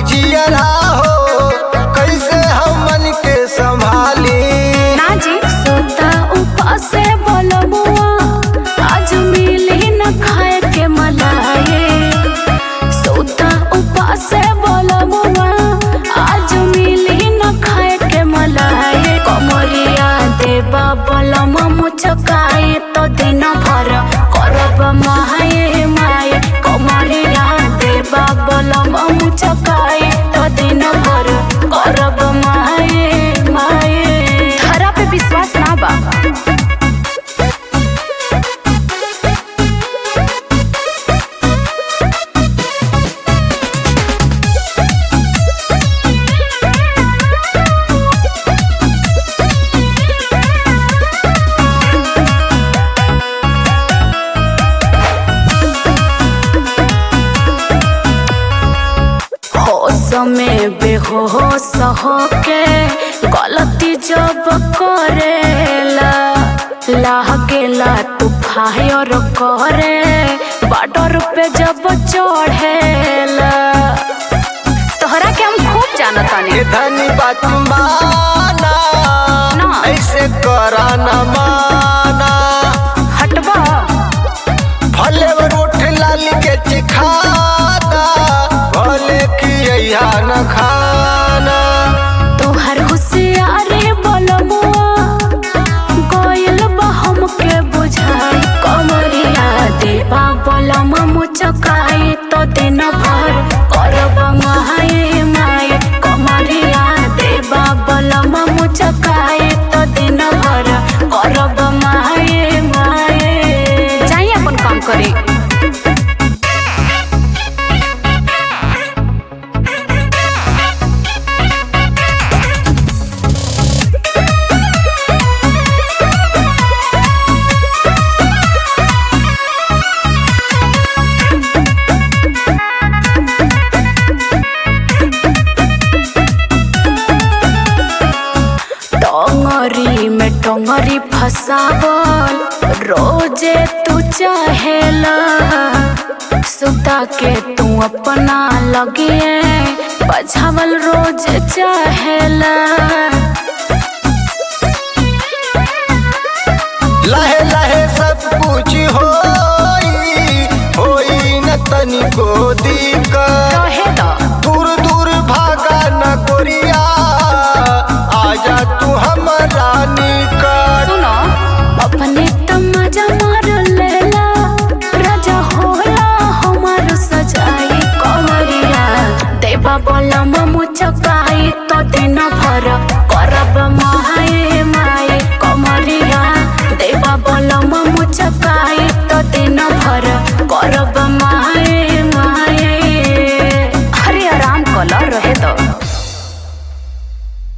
जियरा हो कैसे हमन के संभाली ना जी सोता उपासे बोलबुआ आज मिली न खाए के मलाए सोता उपासे बोलबुआ आज मिली न खाए के मलाए कमरिया देबा बलम मुचकाए तो दिन भर करब माए माए कमरिया देबा बलम मुचकाए तो दिन भर करब माए माए धरा पे विश्वास ना बा होश में बेहोश होके गलती जब करेला लागेला तू फायर करे बॉर्डर पे जब चढ़ेला तोहरा के हम खूब जानतानी ये धनी बात माना ना। ऐसे करा न माना हटबा भले रोट लाल के चिखाना भले की न खाना तोहर होशियारी बोलबुआ गोयल बा हमके बुझाई कमरिया देबा बोलम मुचकाई तो दिन भर करब माए माए कमरिया देबा बोलम मुचकाई तो दिन भर करब माए माए जाइए अपन काम करी टंगरी में टंगरी फसावल रोजे तू चाहेला सुता के तू अपना लगिए बझावल रोज चाहेला लहे लहे सब कुछ